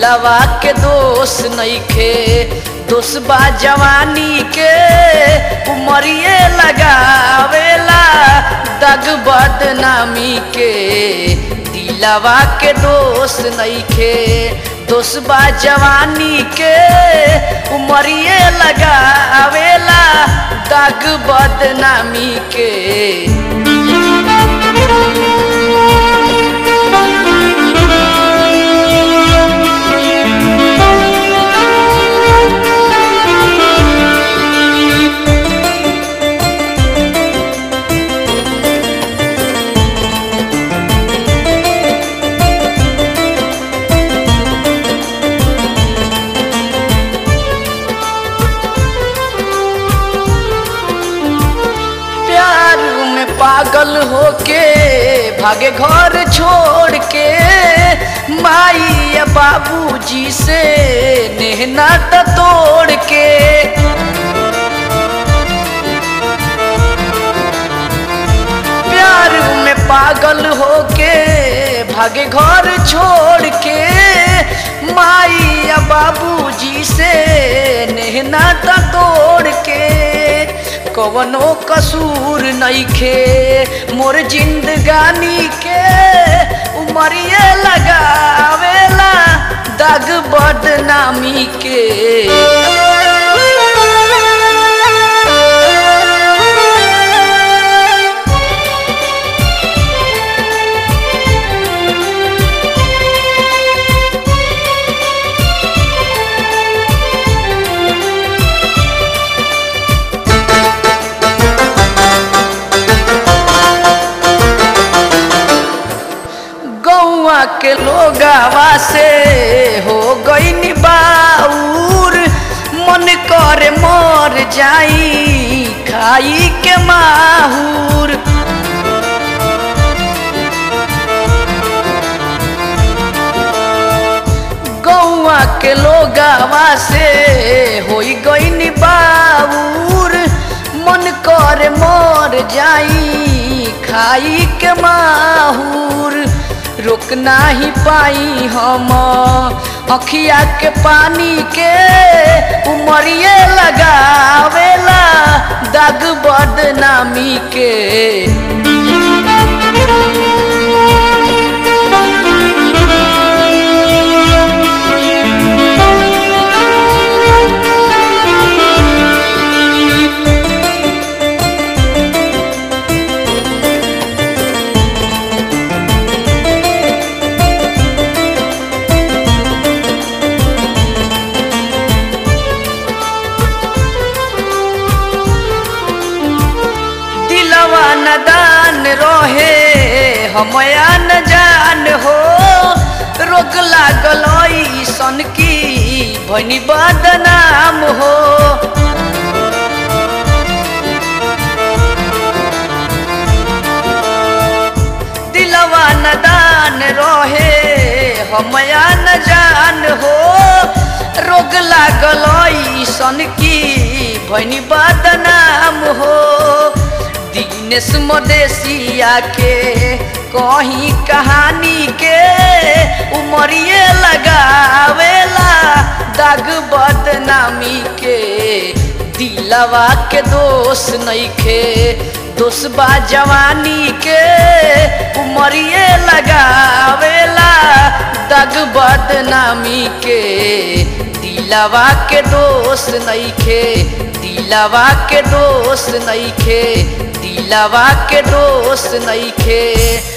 दिलवा के दोष नइखे दोष बा जवानी के उमरिए लगावेला दग बदनामी के दिलवा के दोष नइखे दोष बा जवानी के उमरिए लगावेला दग बदनामी के प्यार में पागल होके भागे घर छोड़ के माई या बाबूजी से नेहना त तोड़ के प्यार में पागल होके भागे घर छोड़ के माई या बाबूजी से नेहना त तोड़ के कवनो कसूर नइखे मोर जिंदगानी के उमरिए लगावेला दग बदनामी के गौआ के लोगावा से हो गई बाउर मन करे मर जाई खाई के माहूर गौआ के लोगावा से हो गई बाउर मन करे मर जाई खाई के माहूर रोक नाही पाई हम अखिया के पानी के उमरिए लगावेला दाग बदनामी के दिलवा नदान रहे हमया न जान हो रोग लागल सन की भनी बदनाम हो दिलवा नदान रहे हमया न जान हो रोग लागल सन की भनी बदनाम हो दिनेश मदेशिया के कहीं कहानी के उमरिए लगावेला दाग बदनामी के दिलवा के दोष नइखे दोष बा जवानी के उमरिए लगावेला दाग बदनामी के दिलवा के दोष नइखे दिलवा के दोष नइखे दिलवा के दोष नइखे